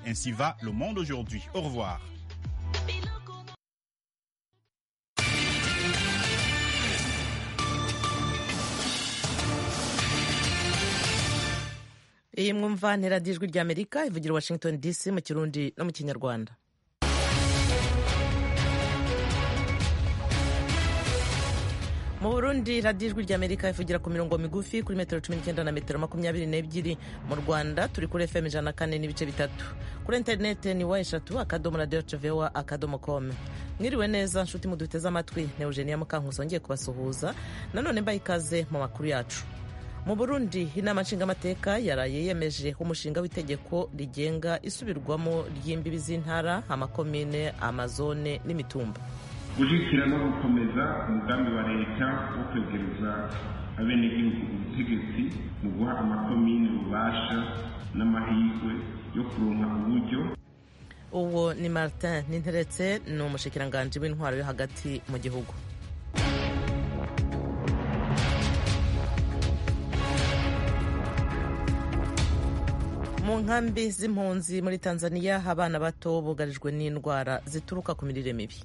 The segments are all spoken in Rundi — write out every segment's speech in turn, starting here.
Ainsi va le monde aujourd'hui. Au revoir. iyi mwumva ni radiyo ijwi ry'amerika ivugira washington dc mu kirundi no mu kinyarwanda mu burundi radiyo ijwi ry'amerika ivugira ku mirongo migufi kuri metero cumi n'icyenda na metero makumyabiri n'ebyiri mu rwanda turi kuri fm ijana na kane n'ibice bitatu kuri interineti ni wa eshatu akadomo radiyo cevewa akadomo kome mwiriwe neza nshuti muduteze amatwi ni eugenia mukankusi wongeye kubasuhuza nanone mbaye ikaze mu makuru yacu mu burundi inama nshingamateka yaraye yemeje umushinga w'itegeko rigenga isubirwamo ry'imbibi z'intara amakomine amazone n'imitumba gushyigikira no gukomeza umugambi wa leta wo kwegereza abenegihugu ubutegetsi mu guha amakomine ububasha n'amahirwe yo kuronka uburyo uwo ni martin ninteretse ni umushikiranganji w'intwaro yo hagati mu gihugu mu nkambi z'impunzi muri tanzania abana bato bugarijwe n'indwara zituruka ku mirire mibi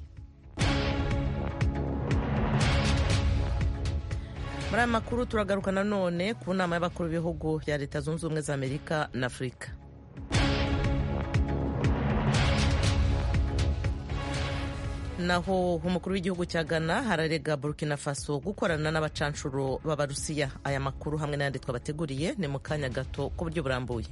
muri aya makuru turagaruka nanone ku nama y'abakuru b'ibihugu bya leta zunze ubumwe za amerika na afurika naho umukuru w'igihugu cya ghana hararega burkina faso gukorana n'abacanshuro b'abarusiya aya makuru hamwe n'ayandi twabateguriye ni mu kanya gato ku buryo burambuye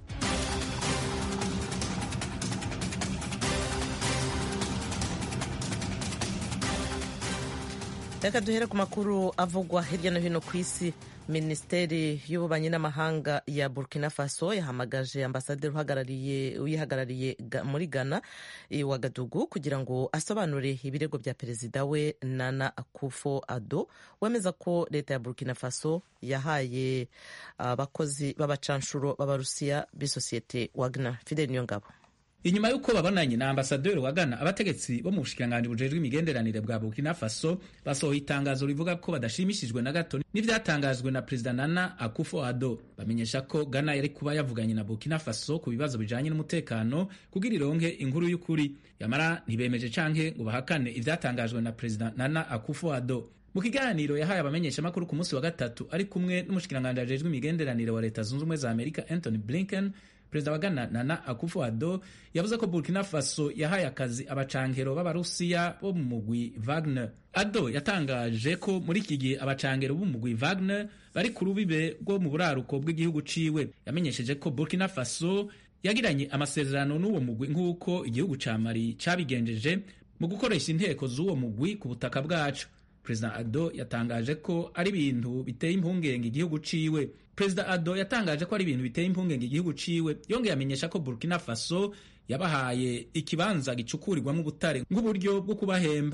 reka duhere ku makuru avugwa hirya no hino ku isi minisiteri y'ububanyi n'amahanga ya burkina faso yahamagaje ambasaderi uhagarariye uyihagarariye muri ghana wagadugu kugira ngo asobanure ibirego bya perezida we nana akufo ado wemeza ko leta ya burkina faso yahaye abakozi b'abacanshuro b'abarusiya b'isosiyete wagner fidel niyongabo inyuma y'uko babonanye na ambasaderi wa Ghana abategetsi bo mu bushikiranganji bujejwe imigenderanire bwa Burkina Faso basohoye itangazo rivuga ko badashimishijwe na gato n'ivyatangajwe na perezida Nana Akufo-Addo bamenyesha ko Ghana yari kuba yavuganye na Burkina Faso ku bibazo bijanye n'umutekano kugira ironke inkuru y'ukuri yamara ntibemeje canke ngo bahakane ivyatangajwe na perezida Nana Akufo-Addo mu kiganiro yahaye abamenyeshamakuru ku munsi wa gatatu ari kumwe n'umushikiranganji ajejwe imigenderanire wa leta zunze ubumwe za Amerika Anthony Blinken perezida wa Ghana Nana Akufo-Addo yavuze ko Burkina Faso yahaye akazi abacangero b'abarusiya bo mu mugwi Wagner. Addo yatangaje ko muri iki gihe abacangero b'umugwi Wagner bari ku rubibe rwo mu buraruko bw'igihugu ciwe. Yamenyesheje ko Burkina Faso yagiranye amasezerano n'uwo mugwi nk'uko igihugu ca Mali cabigenjeje mu gukoresha inteko z'uwo mugwi ku butaka bwacu. Perezida Addo yatangaje ko ari ibintu biteye impungenge igihugu ciwe. Perezida Addo yatangaje ko ari ibintu biteye impungenge igihugu ciwe, yongeye amenyesha ko Burkina Faso yabahaye ikibanza gicukurirwamo ubutare nk'uburyo bwo kubahemba.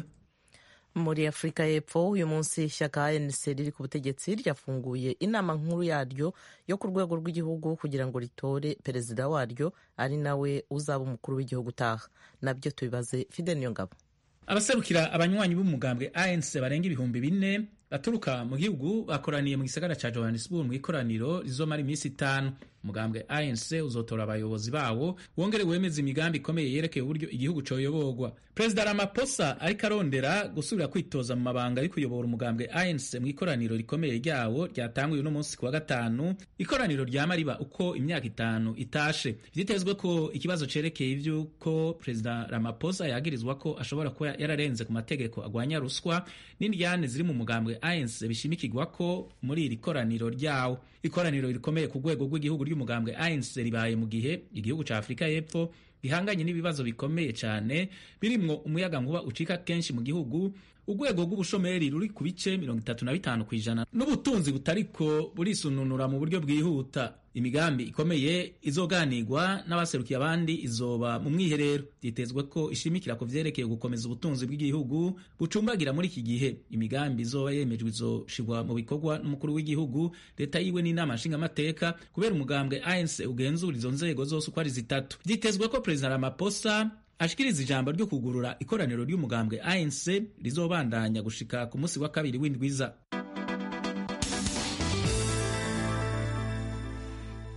muri afurika y'epfo uyu munsi ishyaka anc riri ku butegetsi ryafunguye inama nkuru yaryo yo ku rwego rw'igihugu kugira ngo ritore perezida waryo ari nawe uzaba umukuru w'igihugu utaha nabyo tubibaze fidel niyongabo abaserukira abanywanyi b'umugambwe anc barenga ibihumbi bine baturuka mu gihugu bakoraniye mu gisagara ca johannesburg mu ikoraniro rizomara iminsi itanu umugambwe anc uzotora abayobozi bawo wongere wemeza imigambi ikomeye yerekeye uburyo igihugu coyoborwa perezida ramaphosa ariko arondera gusubira kwitoza mu mabanga ari kuyobora umugambwe anc mu ikoraniro rikomeye ryawo ryatanguye uno munsi ku wa gatanu ikoraniro ryama riba uko imyaka itanu itashe vyitezwe ko ikibazo cerekeye ivy'uko perezida ramaphosa yagirizwa ko ashobora kuba yararenze ku mategeko agwanya ruswa n'indyane ziri mu mugambwe anc bishimikirwa ko muri iri koraniro ryawo ikoraniro rikomeye ku rwego rw'igihugu ry'umugambwe anc ribaye mu gihe igihugu ca afurika y'epfo gihanganye n'ibibazo bikomeye cyane birimwo umuyaga nkuba ucika kenshi mu gihugu urwego rw'ubushomeri ruri ku bice mirongo itatu na bitanu ku ijana n'ubutunzi butariko burisununura mu buryo bwihuta imigambi ikomeye izoganirwa n'abaserukiye abandi izoba mu mwiherero byitezwe ko ishimikira ku vyerekeye gukomeza ubutunzi bw'igihugu bucumbagira muri iki gihe imigambi izoba yemejwe izoshirwa mu bikorwa n'umukuru w'igihugu leta yiwe n'inama nshingamateka kubera umugambwe anc ugenzura izo nzego zose uko ari zitatu vyitezwe ko perezida ramaphosa ashikiriza ijambo ryo kugurura ikoraniro ry'umugambwe anc rizobandanya gushika ku munsi wa kabiri w'indwiza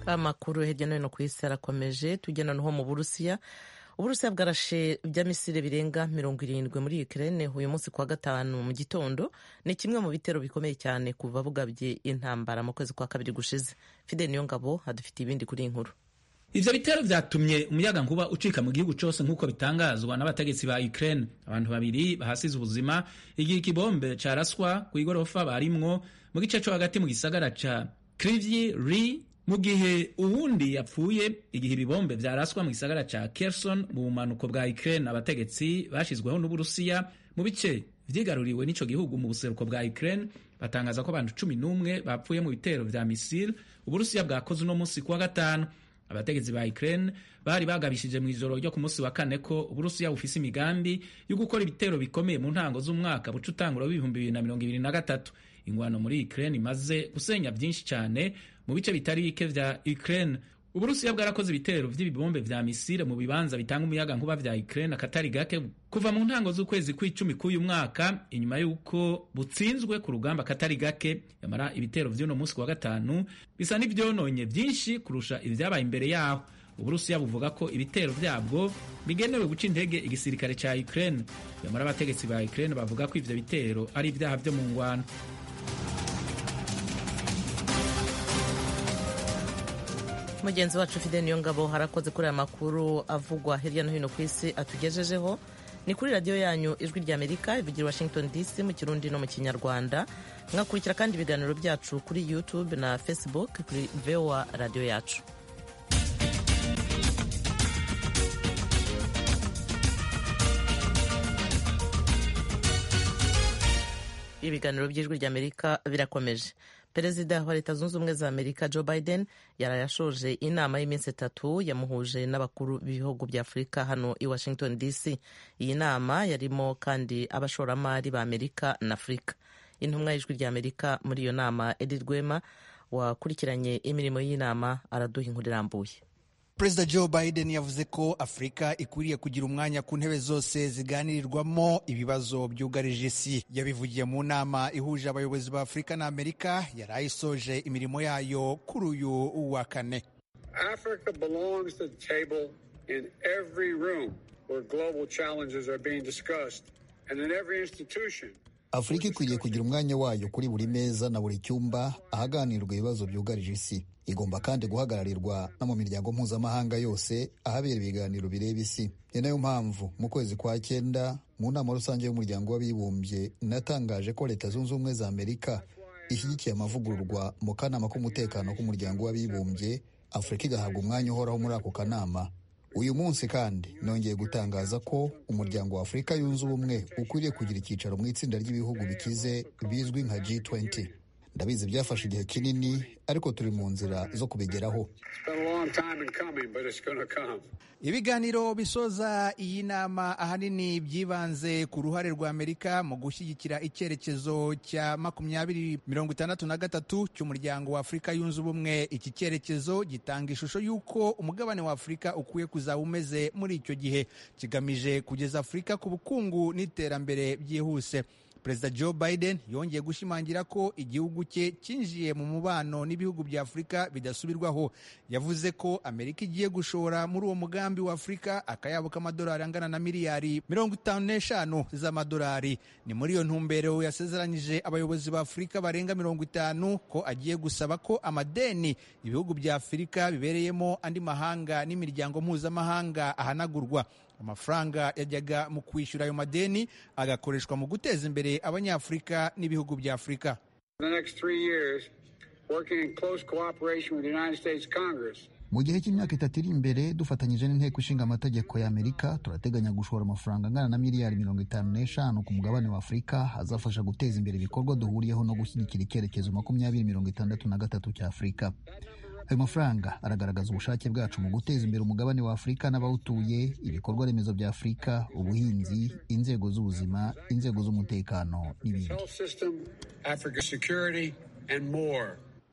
amakuru hirya no hino ku isi arakomeje tujya noneho mu burusiya uburusiya bwarashe bya misile birenga mirongo irindwi muri ukraine uyu munsi kuwa gatanu mu gitondo ni kimwe mu bitero bikomeye cyane kuva bugabye intambara mu kwezi kwa kabiri gushize fide niyo ngabo adufitiye ibindi kuri iyi nkuru ivyo bitero vyatumye umuyaga nkuba ucika mu gihugu cose nk'uko bitangazwa n'abategetsi ba Ukraine abantu babiri bahasize ubuzima igihe ikibombe caraswa kw'igorofa barimwo mu gice co hagati mu gisagara ca Kryvyi Rih mu gihe uwundi yapfuye igihe ibibombe vyaraswa mu gisagara ca Kherson mu bumanuko bwa Ukraine abategetsi bashizweho n'Uburusiya mu bice vyigaruriwe n'ico gihugu mu buseruko bwa Ukraine batangaza ko abantu cumi n'umwe bapfuye mu bitero vya misile Uburusiya bwakoze uno musi kuwa gatanu abategetsi ba Ukraine bari bagabishije mu ijoro ryo ku munsi wa kane ko Uburusiya bufise imigambi yo gukora ibitero bikomeye mu ntango z'umwaka buca utangura w'ibihumbi bibiri na mirongo ibiri na gatatu ingwano muri Ukraine imaze gusenya byinshi cyane mu bice bitari bike vya Ukraine Uburusiya bwarakoze ibitero vy'ibibombe vya misile mu bibanza bitanga umuyaga nkuba vya Ukraine akatari gake kuva mu ntango z'ukwezi kw'icumi k'uyu mwaka inyuma y'uko butsinzwe ku rugamba akatari gake yamara ibitero vy'uno munsi wa gatanu bisa n'ivyononye vyinshi kurusha ivyabaye imbere yaho Uburusiya buvuga ko ibitero vyabwo bigenewe guca intege igisirikare ca Ukraine yamara abategetsi ba Ukraine bavuga ko ivyo bitero ari ivyaha vyo mu ngwano mugenzi wacu fide niyo ngabo harakoze kuri aya makuru avugwa hirya no hino ku isi atugejejeho ni kuri radiyo yanyu ijwi rya amerika ivugira washington dc mu kirundi no mu kinyarwanda mwakurikira kandi ibiganiro byacu kuri youtube na facebook kuri voa radiyo yacu ibiganiro by'ijwi rya amerika birakomeje perezida wa leta zunze ubumwe za amerika joe biden yarayashoje inama y'iminsi itatu yamuhuje n'abakuru b'ibihugu bya afurika hano i washington dc iyi nama yarimo kandi abashoramari ba amerika na afurika intumwa y'ijwi rya amerika muri iyo nama edi rwema wakurikiranye imirimo y'inama araduha inkuru irambuye perezida joe biden yavuze ko afurika ikwiriye kugira umwanya ku ntebe zose ziganirirwamo ibibazo byugarije isi yabivugiye mu nama ihuje abayobozi ba afurika na amerika yari ayisoje imirimo yayo kuri uyu wa kane Africa belongs to the table in every room where global challenges are being discussed and in every institution afurika ikwiriye kugira umwanya wayo kuri buri meza na buri cyumba ahaganirwa ibibazo byugarije isi igomba kandi guhagararirwa no mu miryango mpuzamahanga yose ahabera ibiganiro bireba isi ni nayo mpamvu mu kwezi kwa cyenda mu nama rusange y'umuryango w'abibumbye natangaje ko leta zunze ubumwe za amerika ishyigikiye amavugururwa mu kanama k'umutekano k'umuryango w'abibumbye afurika igahabwa umwanya uhoraho muri ako kanama uyu munsi kandi nongeye gutangaza ko umuryango wa afurika yunze ubumwe ukwiriye kugira icyicaro mu itsinda ry'ibihugu bikize bizwi nka G20 ndabizi byafashe igihe kinini ariko turi mu nzira zo kubigeraho ibiganiro bisoza iyi nama ahanini byibanze ku ruhare rwa amerika mu gushyigikira icyerekezo cya makumyabiri mirongo itandatu na gatatu cy'umuryango wa afurika yunze ubumwe iki cyerekezo gitanga ishusho y'uko umugabane wa afurika ukwiye kuzaba umeze muri icyo gihe kigamije kugeza afurika ku bukungu n'iterambere byihuse perezida joe biden yongeye gushimangira ko igihugu cye cyinjiye mu mubano n'ibihugu bya afurika bidasubirwaho yavuze ko amerika igiye gushora muri uwo mugambi wa afurika akayabo k'amadolari angana na miliyari mirongo itanu n'eshanu z'amadolari ni muri iyo ntumbero yasezeranyije abayobozi ba afurika barenga mirongo itanu ko agiye gusaba ko amadeni ibihugu bya afurika bibereyemo andi mahanga n'imiryango mpuzamahanga ahanagurwa amafaranga yajyaga mu kwishyura ayo madeni agakoreshwa mu guteza imbere abanyafurika n'ibihugu bya afurika mu gihe cy'imyaka itatu iri imbere dufatanyije n'inteko ishinga amategeko ya amerika turateganya gushora amafaranga angana na miliyari mirongo itanu n'eshanu ku mugabane wa afurika azafasha guteza imbere ibikorwa duhuriyeho no gushyigikira icyerekezo makumyabiri mirongo itandatu na gatatu cya afurika ayo mafaranga aragaragaza ubushake bwacu mu guteza imbere umugabane wa afurika n'abawutuye ibikorwa remezo bya afurika ubuhinzi inzego z'ubuzima inzego z'umutekano n'ibindi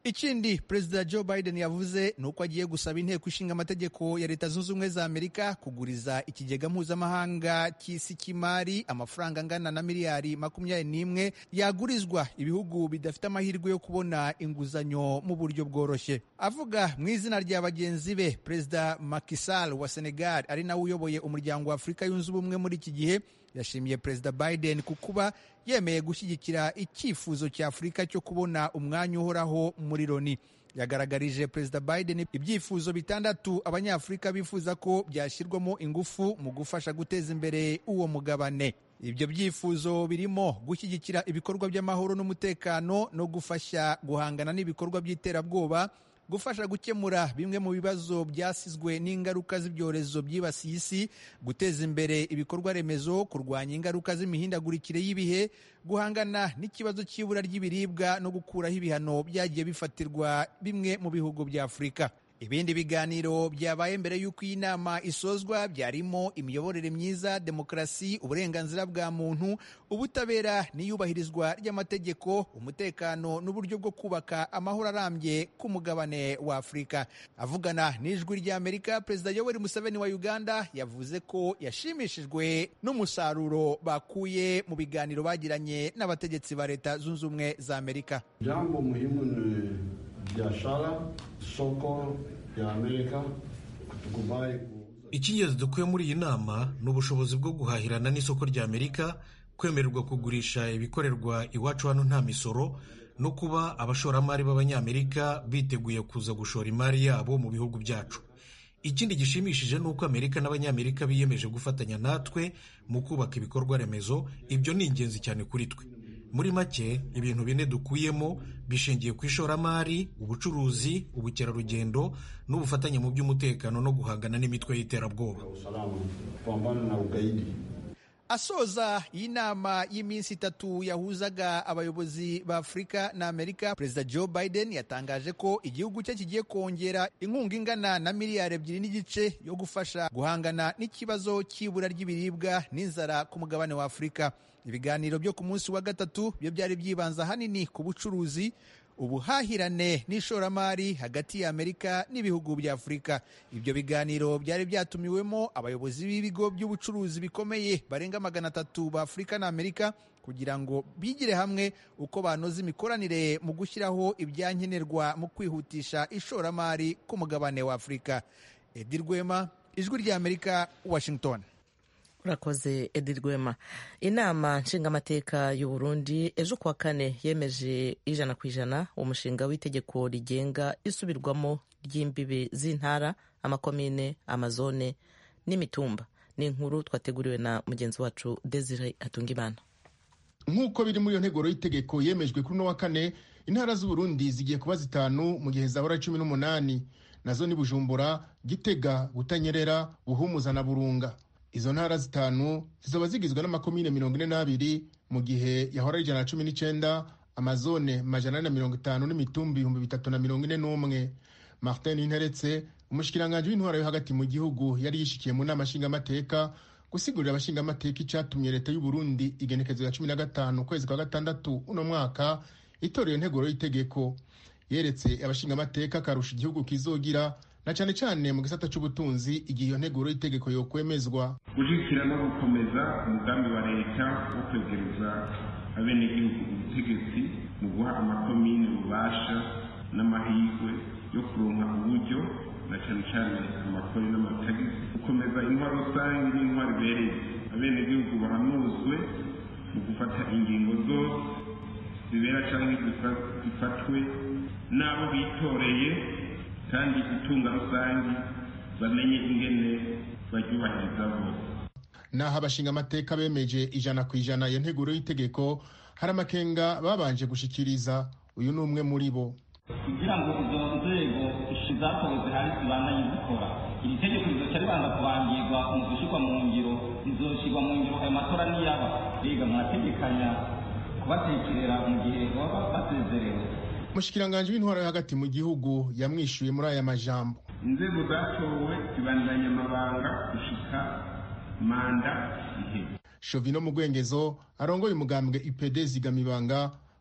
ikindi perezida joe biden yavuze ni uko agiye gusaba inteko ishinga amategeko ya leta zunze ubumwe za amerika kuguriza ikigega mpuzamahanga cy'isi cy'imari amafaranga angana na miliyari makumyabiri n'imwe yagurizwa ibihugu bidafite amahirwe yo kubona inguzanyo mu buryo bworoshye avuga mu izina rya bagenzi be perezida Macky Sall wa senegal ari nawe uyoboye umuryango wa afurika yunze ubumwe muri iki gihe yashimiye perezida biden ku kuba yemeye gushyigikira icyifuzo cya afurika cyo kubona umwanya uhoraho muri loni yagaragarije perezida biden ibyifuzo bitandatu abanyafurika bifuza ko byashyirwamo ingufu mu gufasha guteza imbere uwo mugabane ibyo byifuzo birimo gushyigikira ibikorwa by'amahoro n'umutekano no gufasha guhangana n'ibikorwa by'iterabwoba gufasha gukemura bimwe mu bibazo byasizwe n'ingaruka z'ibyorezo byibasiye isi guteza imbere ibikorwa remezo kurwanya ingaruka z'imihindagurikire y'ibihe guhangana n'ikibazo cy'ibura ry'ibiribwa no gukuraho ibihano byagiye bifatirwa bimwe mu bihugu bya afurika ibindi biganiro byabaye mbere y'uko iyi nama isozwa byarimo imiyoborere myiza demokarasi uburenganzira bwa muntu ubutabera n'iyubahirizwa ry'amategeko umutekano n'uburyo bwo kubaka amahoro arambye ku mugabane wa afurika avugana n'ijwi ry'amerika perezida yoweri museveni wa uganda yavuze ko yashimishijwe n'umusaruro bakuye mu biganiro bagiranye n'abategetsi ba leta zunze ubumwe za amerika jambo muhimu ni biashara soko ya Amerika kutukubali icy'ingenzi dukuye muri iyi nama ni ubushobozi bwo guhahirana n'isoko rya amerika kwemererwa kugurisha ibikorerwa iwacu hano nta misoro no kuba abashoramari b'abanyamerika biteguye kuza gushora imari yabo mu bihugu byacu ikindi gishimishije ni uko amerika n'abanyamerika biyemeje gufatanya natwe mu kubaka ibikorwa remezo ibyo ni ingenzi cyane kuri twe muri make ibintu bine dukuyemo bishingiye ku ishoramari ubucuruzi ubukerarugendo n'ubufatanye mu by'umutekano no guhangana n'imitwe y'iterabwoba asoza iyi nama y'iminsi itatu yahuzaga abayobozi ba afurika na amerika perezida joe biden yatangaje ko igihugu cye kigiye kongera inkunga ingana na miliyari ebyiri n'igice yo gufasha guhangana n'ikibazo cy'ibura ry'ibiribwa n'inzara ku mugabane wa afurika ibiganiro byo ku munsi wa gatatu byo byari byibanza ahanini ku bucuruzi ubuhahirane n'ishoramari hagati ya amerika n'ibihugu bya afurika ibyo biganiro byari byatumiwemo abayobozi b'ibigo by'ubucuruzi bikomeye barenga magana atatu ba afurika na amerika kugira ngo bigire hamwe uko banoza imikoranire mu gushyiraho ibyankenerwa mu kwihutisha ishoramari ku mugabane wa afurika edi rwema ijwi rya amerika washington urakoze edi rwema inama nshingamateka y'u Burundi ejo kuwa kane yemeje ijana ku ijana umushinga w'itegeko rigenga isubirwamo ry'imbibi z'intara amakomine amazone n'imitumba ni inkuru twateguriwe na mugenzi wacu desire hatungimana nk'uko biri muri iyo nteguro y'itegeko yemejwe kuri uno wa kane intara z'uburundi zigiye kuba zitanu mu gihe zahora cumi n'umunani nazo ni bujumbura gitega butanyerera buhumuza na burunga izo ntara zitanu zizaba zigizwe n'amakomine mirongo ine n'abiri mu gihe yahora ijana na cumi n'icyenda amazone majana ane na mirongo itanu n'imitumbi ibihumbi bitatu na mirongo ine n'umwe martin interetse umushikiranganji w'intwara yo hagati mu gihugu yari yishikiye mu nama nshingamateka gusigurira abashingamateka icyatumye leta y'u Burundi igenekezo ya cumi na gatanu ukwezi kwa gatandatu uno mwaka itora iyo nteguro y'itegeko yeretse abashingamateka akarusha igihugu kizogira na cyane cyane mu gisata cy'ubutunzi igihe iyo nteguro y'itegeko yokwemezwa gushyigikira no gukomeza umugambi wa leta wo kwegereza abenegihugu ubutegetsi mu guha amakomine ububasha n'amahirwe yo kuronka uburyo na cyane cyane amakori n'amatagisi gukomeza intwaro rusange n'intwaro ibereye abenegihugu bahanuzwe mu gufata ingingo zose zibera cyangwa zifatwe n'abo bitoreye kandi itunga rusange bamenye ingene baryubahiriza bose naho abashingamateka bemeje ijana ku ijana iyo nteguro y'itegeko hari amakenga babanje gushikiriza uyu ni umwe muri bo kugira ngo izo nzego zatowe zihari zibandanye zikora iri tegeko rizoca ribanza kubangirwa mu gushyirwa mu ngiro rizoshyirwa mu ngiro ayo matora niyaba biga mwategekanya kubatekerera mu gihe baba basezerewe umushikiranganji w'intwaro yo hagati mu gihugu yamwishyuye muri aya majambo inzego zatowe zibandanya amabanga gushika manda iheze shovino mu rwengezo arongoye umugambwe ipd zigamibanga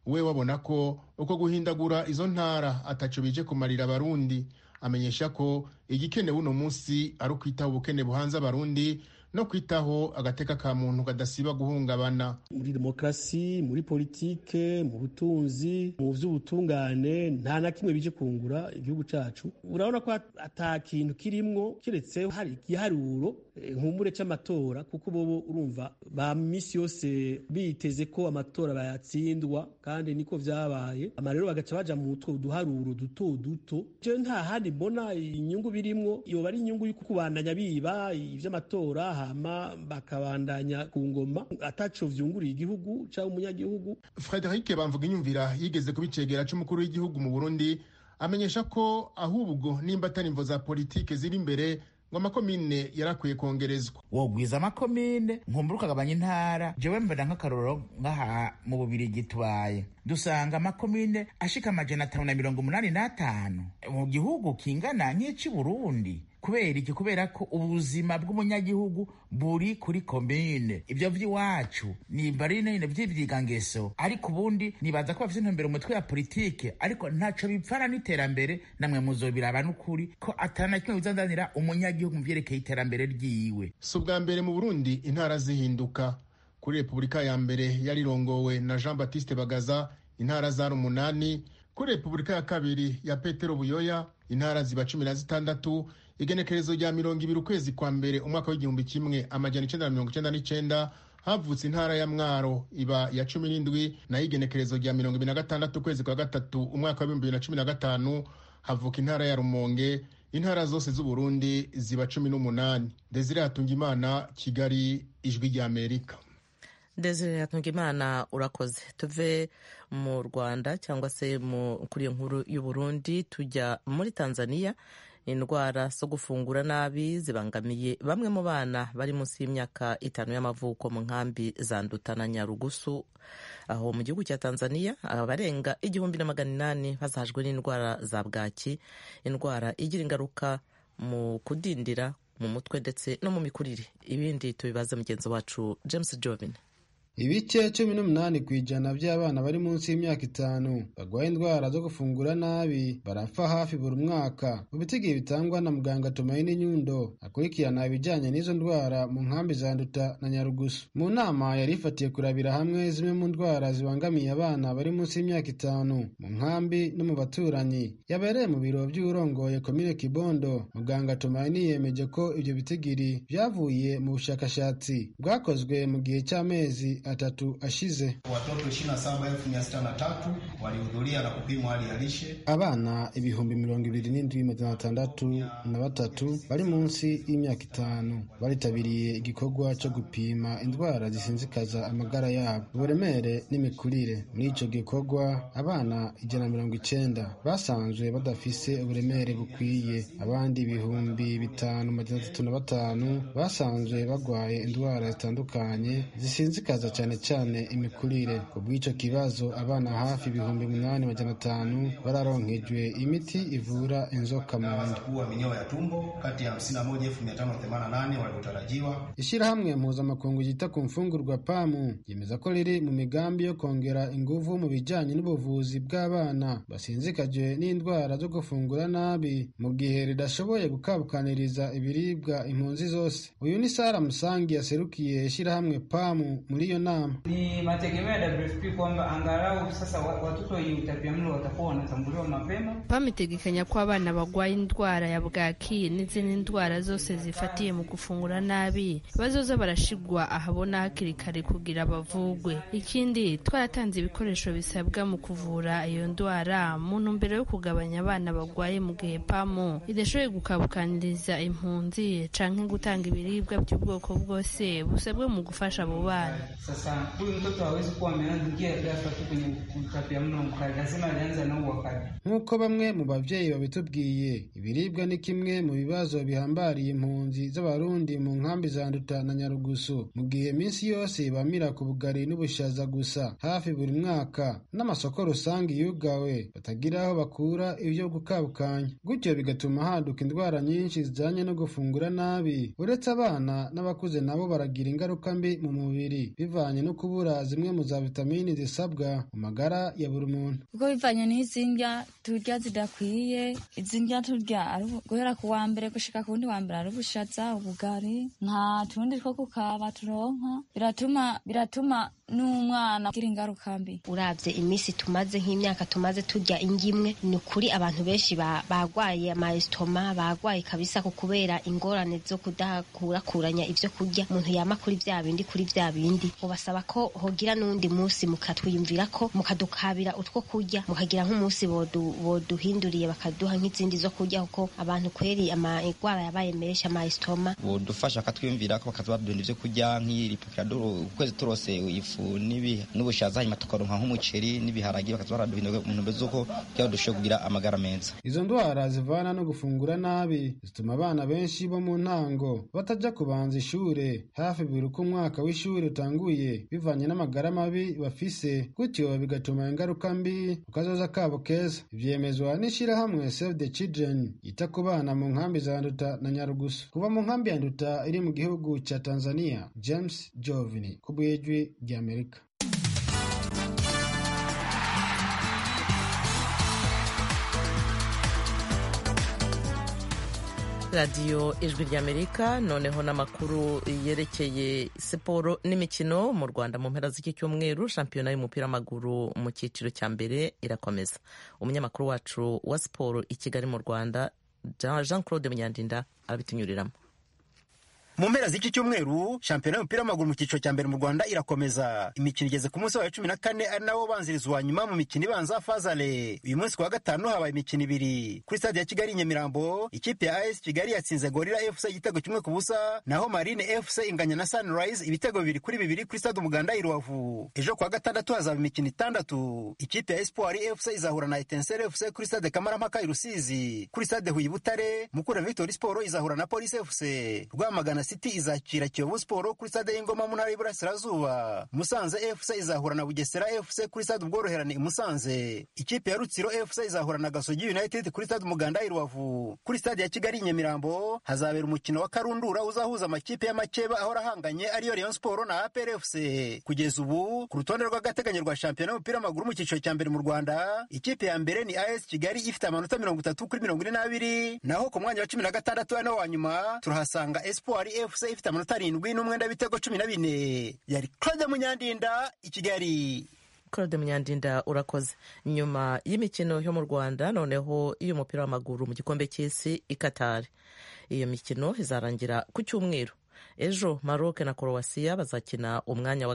we wabona ko uko guhindagura izo ntara ataco bije kumarira abarundi amenyesha ko igikenewe uno munsi ari ukwitaho ubukene buhanze abarundi no kwitaho agateka ka muntu kadasiba guhungabana muri demokarasi muri politike mu butunzi mu vy'ubutungane nta na kimwe bije kungura igihugu cacu urabona ko ata kintu kirimwo kiretse hari igiharuro nkumbure c'amatora kuko bobo urumva ba misi yose biteze ko amatora bayatsindwa kandi niko vyabaye ama rero bagaca baja mu two duharuro duto duto je nta handi mbona inyungu birimwo yoba ari inyungu y'uko kubandanya biba ivy'amatora hama bakabandanya ku ngoma ataco vyunguriye igihugu cyangwa umunyagihugu frederic bamvuga inyumvira yigeze kubicegera c'umukuru w'igihugu mu burundi amenyesha ko ahubwo nimba atari imvo za politike ziri imbere ngo amakomine yarakwiye kongerezwa wogwiza amakomine nkumbura ukagabanya intara jewe mbona nk'akarorero nk'aha mu bubirigi tubaye dusanga amakomine ashika amajana atanu na mirongo umunani n'atanu mu gihugu kingana nk'ici burundi kubera iki kubera ko ubuzima bw'umunyagihugu buri kuri komine ibyo vy'iwacu nimba ari nyine vy'ivyigangeso ariko ubundi nibaza ko bafite intumbero umutwe ya politike ariko ntaco bipfana n'iterambere namwe muzobiraba n'ukuri ko atana kimwe bizanzanira umunyagihugu mu vyerekeye iterambere ryiwe si ubwa mbere mu burundi intara zihinduka kuri repubulika ya mbere yarirongowe na jean baptiste bagaza intara zari umunani kuri repubulika ya kabiri ya petero buyoya intara ziba cumi na zitandatu igenekerezo rya mirongo ibiri ukwezi kwa mbere umwaka w'igihumbi kimwe amajana icenda na mirongo icenda n'icenda havutse intara ya mwaro iba ya cumi n'indwi nayo igenekerezo rya mirongo ibiri na gatandatu ukwezi kwa gatatu umwaka w'ibihumbi bibiri na cumi na gatanu havuka intara ya rumonge intara zose z'uburundi ziba cumi n'umunani desire hatungimana kigali ijwi rya amerika desire hatungimana urakoze tuve mu rwanda cyangwa se kuri iyo nkuru y'uburundi tujya muri tanzania indwara zo gufungura nabi zibangamiye bamwe mu bana bari munsi y'imyaka itanu y'amavuko mu nkambi za nduta na nyarugusu aho mu gihugu cya tanzania abarenga igihumbi na magana inani bazahajwe n'indwara za bwaki indwara igira ingaruka mu kudindira mu mutwe ndetse no mu mikurire ibindi tubibaze mugenzi wacu james jovin ibice cumi n'umunani ku ijana by'abana bari munsi y'imyaka itanu barwaye indwara zo gufungura nabi barapfa hafi buri mwaka mu bitigi bitangwa na muganga tumaini nyundo akurikirana ibijyanye n'izo ndwara mu nkambi za nduta na nyarugusu mu nama yari ifatiye kurabira hamwe zimwe mu ndwara zibangamiye abana bari munsi y'imyaka itanu mu nkambi no mu baturanyi yabereye mu biro by'urongoye komine kibondo muganga tumaini yemeje ko ibyo bitigiri byavuye mu bushakashatsi bwakozwe mu gihe cy'amezi atatu ashize. Watoto 27,603 walihudhuria na kupimwa hali ya lishe. Abana ibihumbi mirongo ibiri n'indwi magana atandatu na batatu bari munsi y'imyaka itanu baritabiriye igikorwa cyo gupima indwara zisinzikaza amagara yabo uburemere n'imikurire. Muri ico gikorwa abana ijana na mirongo icenda basanzwe badafise uburemere bukwiye, abandi ibihumbi bitanu magana atatu na batanu basanzwe bagwaye indwara zitandukanye zisinzikaza cyane cyane imikurire ku bw'icyo kibazo abana hafi ibihumbi umunani magana atanu bararonkejwe imiti ivura inzoka mu nda kuwa minyoo ya tumbo kati ya 51588 waliotarajiwa. Ishyirahamwe mpuzamakungu ryita ku mfungurwa pamu ryemeza ko riri mu migambi yo kongera ingufu mu bijyanye n'ubuvuzi bw'abana basinzikajwe n'indwara zo gufungura nabi mu gihe ridashoboye gukabukaniriza ibiribwa impunzi zose uyu ni Sara Musangi yaserukiye ishyirahamwe pamu muri iyo nama. Ni mategemeo ya WFP kwamba angalau sasa watoto wenye utapiamlo watakuwa wanatambuliwa mapema. PAM itegekanya ko abana barwaye indwara ya bwaki n'izindi ndwara zose zifatiye mu gufungura nabi bazoza barashigwa ahabona hakiri kare kugira bavugwe. Ikindi twaratanze ibikoresho bisabwa mu kuvura iyo ndwara mu ntumbero yo kugabanya abana barwaye mu gihe PAM idashoboye gukabukaniriza impunzi canke gutanga ibiribwa by'ubwoko bwose busabwe mu gufasha abo bana. Sasa huyu mtoto hawezi kuwa ameanza ghafla tu kwenye utapiamlo mkali, lazima alianza nao wakati. Nk'uko bamwe mu bavyeyi babitubwiye, ibiribwa ni kimwe mu bibazo bihambariye impunzi z'abarundi mu nkambi za Nduta na Nyarugusu, mu gihe minsi yose bamira ku bugari n'ubushaza gusa hafi buri mwaka, n'amasoko rusange yugawe batagira aho bakura ibyo gukabukanya, gutyo bigatuma haduka indwara nyinshi zijanye no gufungura nabi. Uretse abana n'abakuze nabo baragira ingaruka mbi mu mubiri biva bivanye no kubura zimwe mu za vitamini zisabwa mu magara ya buri muntu kuko bivanye n'izi ndya turya zidakwiye izi ndya turya ari guhera ku wa mbere gushika ku wundi wa mbere ari ubushaza ubugari nta tundi two kukaba turonka biratuma biratuma n'umwana agira ingaruka mbi uravye iminsi tumaze nk'imyaka tumaze turya indya imwe ni ukuri abantu benshi bagwaye amayesitoma bagwaye kabisa ku kubera ingorane zo kudakurakuranya ivyo kurya umuntu yama kuri vya bindi kuri vya bindi ubasaba ko hogira n'undi musi mukatwiyumvira ko mukadukabira utwo kurya mukagira nk'umunsi boduhinduriye bakaduha nk'izindi zo kurya kuko abantu kweri amagwara yabaye menshi amayesitoma bodufasha bakatwiyumvira ko bakazabadunda ivyo kurya nk'iripukira ukwezi turose ifu n'ubushaza hanyuma tukaronka nk'umuceri n'ibiharagi bakaza baraduhindura mu ntumbero z'uko kugira dushobore kugira amagara meza izo ndwara zivana no gufungura nabi zituma abana benshi bo mu ntango batajya kubanza ishure hafi buri uko umwaka w'ishuri utanguye bivanye n'amagara mabi bafise gutyo bigatuma ingaruka mbi ku kazoza kabo keza ivyemezwa n'ishirahamwe save the children yita ku bana mu nkambi za nduta na nyarugusu kuva mu nkambi ya nduta iri mu gihugu ca tanzania james jovini ku bwijwi ry'amerika radiyo ijwi ry'amerika noneho n'amakuru yerekeye siporo n'imikino mu rwanda mu mpera z'iki cyumweru shampiyona y'umupira w'amaguru mu cyiciro cya mbere irakomeza umunyamakuru wacu wa siporo i kigali mu rwanda jean claude munyandinda arabitunyuriramo mu mpera z'iki cyumweru shampiyona y'umupira w'amaguru mu cyiciro cya mbere mu rwanda irakomeza imikino igeze ku munsi wayo cumi na kane ari nawo ubanziriza uwa nyuma mu mikino ibanza fazale uyu munsi ku wa gatanu habaye imikino ibiri kuri stade ya kigali nyamirambo ikipe ya as kigali yatsinze gorira fc igitego kimwe ku busa naho marine fc inganya na sunrise ibitego bibiri kuri bibiri kuri stade umuganda i rubavu ejo ku wa gatandatu hazaba imikino itandatu ikipe ya espoir fc izahura na etensere fc kuri stade kamarampaka i rusizi kuri stade huye butare mukura victory sport izahura na police fc rwamagana city izakira kiyovu siporo kuri stade y'ingoma mu ntara y'iburasirazuba musanze fc izahura na bugesera fc kuri stade ubworoherane i musanze ikipe ya rutsiro fc izahura na gasogi united kuri stade umuganda i rubavu kuri stade ya kigali nyamirambo hazabera umukino wa karundura uzahuza amakipe y'amakeba ahora ahanganye ariyo rayon siporo na apr fc kugeza ubu ku rutonde rw'agateganyo rwa shampiyona y'umupira w'amaguru mu cyiciro cya mbere mu rwanda ikipe ya mbere ni as kigali ifite amanota mirongo itatu kuri mirongo ine n'abiri naho ku mwanya wa cumi na gatandatu ari nawo wa nyuma turahasanga espoir fc ifite amanota arindwi n'umwenda w'ibitego cumi na bine yari claude munyandinda i kigali claude munyandinda urakoze nyuma y'imikino yo mu rwanda noneho iy'umupira w'amaguru mu gikombe cy'isi i katari iyo mikino izarangira ku cyumweru ejo maroc na croatia bazakina umwanya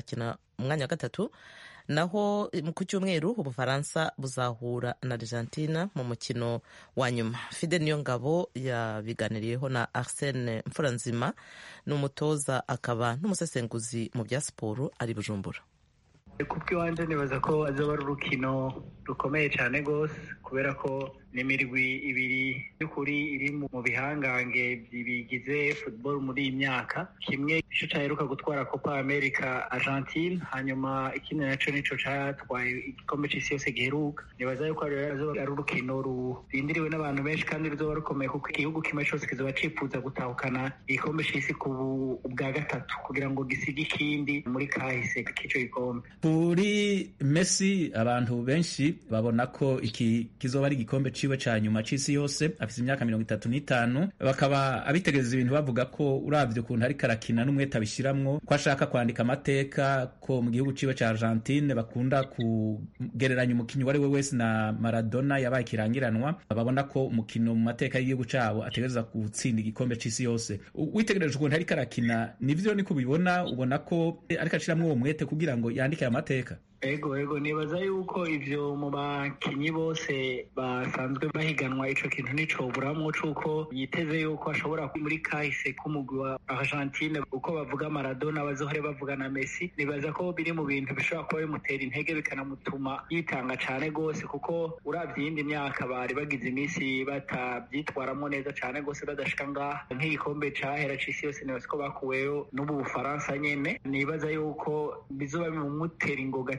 wa gatatu naho ku cyumweru ubufaransa buzahura na argentina mu mukino wa nyuma fide niyo ngabo yabiganiriyeho na arsene mfuranzima ni umutoza akaba n'umusesenguzi mu bya siporo ari bujumbura kubw'iwanjye nibaza ko azaba ari urukino rukomeye cyane rwose kubera ko ni imirwi ibiri y'ukuri iri mu bihangange bigize football muri iyi myaka kimwe nicyo cyaheruka gutwara copa america argentine hanyuma ikindi nacyo nicyo cyatwaye igikombe cy'isi yose giheruka nibaza yuko ari urukino rurindiriwe n'abantu benshi kandi ruzoba rukomeye kuko igihugu kimwe cyose kizoba cyifuza gutahukana igikombe cy'isi ku bwa gatatu kugira ngo gisige ikindi muri kahise k'icyo gikombe kuri Messi abantu benshi babona ko iki kizoba ari igikombe ciwe ca nyuma c'isi yose afise imyaka mirongo itatu n'itanu bakaba abitegereza ibintu bavuga ko uravye ukuntu ariko arakina n'umwete abishiramwo ko ashaka kwandika amateka ko mu gihugu ciwe ca Argentine bakunda kugereranya umukinyi uwo ari we wese na Maradona yabaye ikirangiranwa babona ko umukino mu mateka y'igihugu cabo ategereza gutsinda igikombe c'isi yose witegereje ukuntu ariko arakina nivyo niko ubibona ubona ko ariko ashiramwo uwo mwete kugira ngo yandike aya mateka ego ego nibaza yuko ivyo mu bakinyi bose basanzwe bahiganwa ico kintu nicoburamwo cuko yiteze yuko ashobora muri kahise k'umugwi wa Argentine uko bavuga Maradona bazohore bavuga na Messi nibaza ko biri mu bintu bishobora kuba bimutera intege bikanamutuma yitanga cane gose kuko uravye iyindi myaka bari bagize iminsi batavyitwaramwo neza cane gose badashika ngaha nk'igikombe cahera c'isi yose nibaza ko bakuweyo n'ubu Bufaransa nyene nibaza yuko bizoba bimumutera ingoga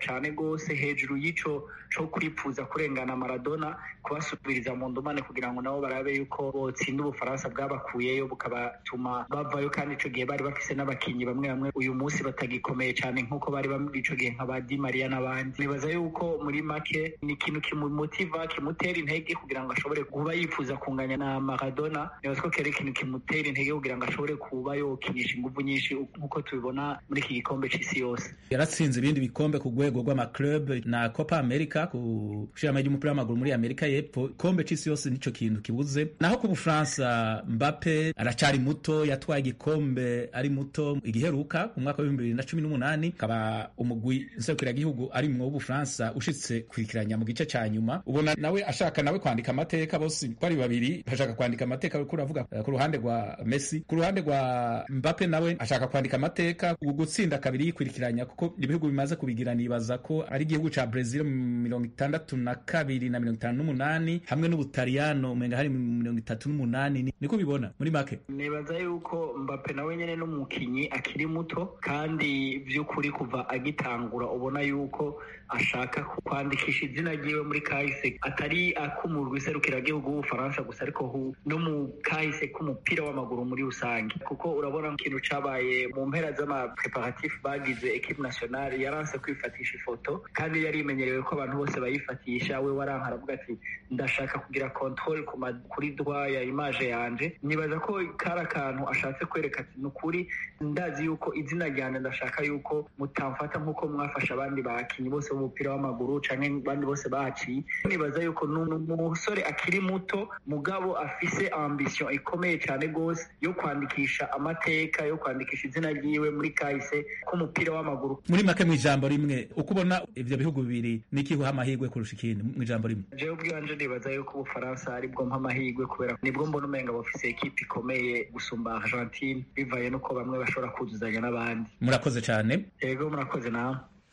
cyane rwose hejuru y'ico co kwipfuza kurengana maradona kubasubiriza mu ndumane kugira ngo nabo barabe yuko botsinda ubufaransa bwabakuyeyo bukabatuma bavayo kandi ico gihe bari bafise n'abakinyi bamwe bamwe uyu munsi batagikomeye cyane nk'uko bari muri ico gihe nka ba di maria n'abandi nibaza yuko muri make ni ikintu kimumotiva kimutera intege kugira ngo ashobore kuba yifuza kunganya na maradona nibaza ko kera ikintu kimutera intege kugira ngo ashobore kuba yokinisha inguvu nyinshi nk'uko tubibona muri iki gikombe c'isi yose yaratsinze ibindi bikombe ku rwego rw'amaclub na copa america ku shirama ry'umupira w'amaguru muri amerika y'epfo ikombe c'isi yose nico kintu kibuze naho ku bufaransa mbappe aracari muto yatwaye igikombe ari muto igiheruka ku mwaka w'ibihumbi bibiri na cumi n'umunani akaba umugwi nserukiragihugu ari mwo w'ubufaransa ushitse kwikiranya mu gice ca nyuma ubona nawe ashaka nawe kwandika amateka bose ko ari babiri bashaka kwandika amateka kuko uravuga ku ruhande rwa messi ku ruhande rwa mbappe nawe ashaka kwandika amateka gutsinda kabiri yikurikiranya kuko ibihugu bimaze kubigira nibaza ko ari igihugu ca Brazil mirongo itandatu na kabiri na mirongo itanu n'umunani hamwe n'ubutaliyano umenga hari mirongo itatu n'umunani niko bibona muri make nibaza yuko mbappe nawe nyene n'umukinyi akiri muto kandi vy'ukuri kuva agitangura ubona yuko ashaka kwandikisha izina ryiwe muri kahise atari akumurwa iserukiragihugu w'ubufaransa gusa ariko no mu kahise k'umupira w'amaguru muri rusange kuko urabona ikintu cabaye mu mpera z'amapreparatif bagize ekipe nationale yaranse kwifatisha ifoto kandi yari imenyerewe ko abantu bose bayifatisha we waranka aravuga ati ndashaka kugira control kuri dwa ya image yanje nibaza ko kari akantu ashatse kwereka ati ni ukuri ndazi yuko izina ryanje ndashaka yuko mutamfata nk'uko mwafasha abandi bakinyi bose b'umupira w'amaguru canke abandi bose baciye nibaza yuko ni umusore akiri muto mugabo afise ambition ikomeye cyane rwose yo kwandikisha amateka yo kwandikisha izina ryiwe muri kahise k'umupira w'amaguru muri make mu ijambo rimwe uko ubona ivyo bihugu bibiri nikihuha amahirwe kurusha ikindi mu ijambo rimwe jewe ubwanje nibaza yuko ubufaransa aribwo mpa amahirwe kubera nibwo mbona umenga bafise ekipe ikomeye gusumba argentine bivaye nuko bamwe bashobora kuzuzanya n'abandi murakoze cyane yego murakoze nawe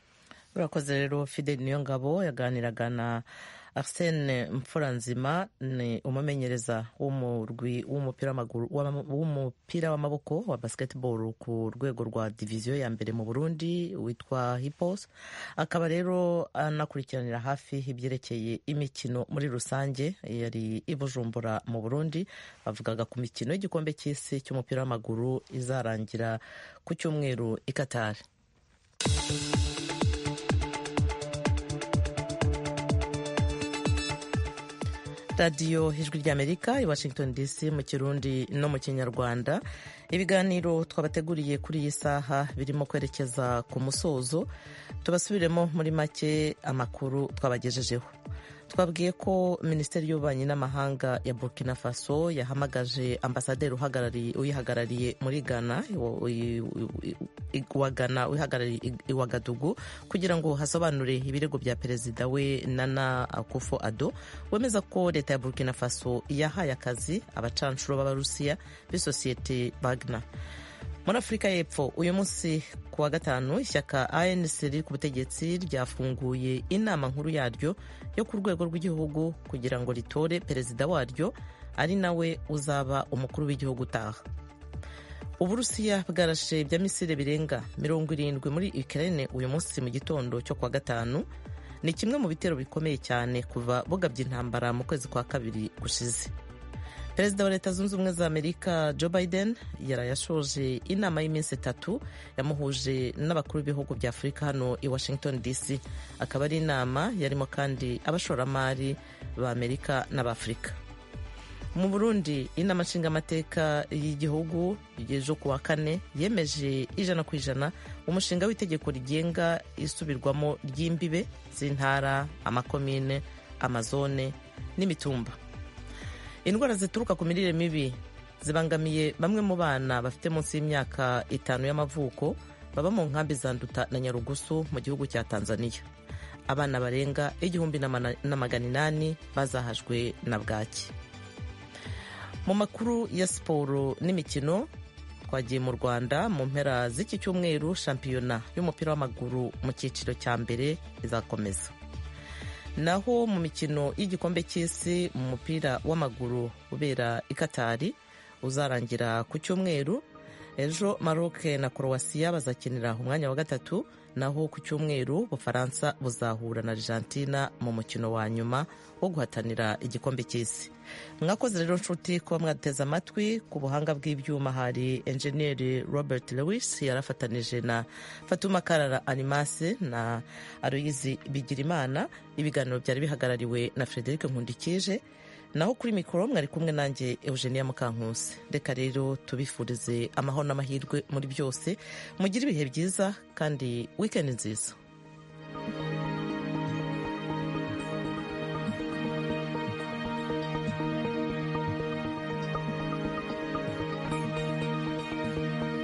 urakoze rero fidel niyo ngabo yaganiraga na arsene mfuranzima ni umumenyereza w'umurwi w'umupira w'amaguru w'umupira w'amaboko wa basketball ku rwego rwa diviziyo ya mbere mu burundi witwa hipos akaba rero anakurikiranira hafi ibyerekeye imikino muri rusange yari i bujumbura mu burundi bavugaga ku mikino y'igikombe cy'isi cy'umupira w'amaguru izarangira ku cyumweru i katari radiyo ijwi ry'amerika i washington dc mu kirundi no mu kinyarwanda ibiganiro twabateguriye kuri iyi saha birimo kwerekeza ku musozo tubasubiremo muri make amakuru twabagejejeho twabwiye ko minisiteri y'ububanyi n'amahanga ya burkina faso yahamagaje ambasaderi uyihagarariye muri ghana wa ghana uyihagarariye iwagadugu kugira ngo hasobanure ibirego bya perezida we nana akufo ado wemeza ko leta ya burkina faso yahaye akazi abacanshuro b'abarusiya b'isosiyete bagna muri afurika y'epfo uyu munsi ku wa gatanu ishyaka anc riri ku butegetsi ryafunguye inama nkuru yaryo yo ku rwego rw'igihugu kugira ngo ritore perezida waryo ari nawe uzaba umukuru w'igihugu utaha uburusiya bwarashe bya misile birenga mirongo irindwi muri ukraine uyu munsi mu gitondo cyo kuwa gatanu ni kimwe mu bitero bikomeye cyane kuva bugabye intambara mu kwezi kwa kabiri gushize perezida wa leta zunze ubumwe za amerika joe biden yarayashoje inama y'iminsi itatu yamuhuje n'abakuru b'ibihugu bya afurika hano i washington dc akaba ari inama yarimo kandi abashoramari ba amerika n'abafurika mu burundi inama nshingamateka y'igihugu ejo ku wa kane yemeje ijana ku ijana umushinga w'itegeko rigenga isubirwamo ry'imbibe z'intara amakomine amazone n'imitumba indwara zituruka ku mirire mibi zibangamiye bamwe mu bana bafite munsi y'imyaka itanu y'amavuko baba mu nkambi za nduta na nyarugusu mu gihugu cya tanzania abana barenga igihumbi na magana inani bazahajwe na bwaki mu makuru ya siporo n'imikino twagiye mu rwanda mu mpera z'iki cyumweru shampiyona y'umupira w'amaguru mu cyiciro cya mbere izakomeza naho mu mikino y'igikombe cy'isi mu mupira w'amaguru ubera i katari uzarangira ku cyumweru ejo maroc na croatia bazakinira umwanya wa gatatu naho ku cyumweru bufaransa buzahura na argentina mu mukino wa nyuma wo guhatanira igikombe cy'isi mwakoze rero nshuti kuba mwateze amatwi ku buhanga bw'ibyuma hari enjeniyeri robert lewis yarafatanije na fatuma karara animase na aloyizi bigirimana ibiganiro byari bihagarariwe na frederic nkundikije naho kuri mikoro mwari kumwe nanjye eugenia mukankusi reka rero tubifurize amahoro n'amahirwe muri byose mugire ibihe byiza kandi wikendi nziza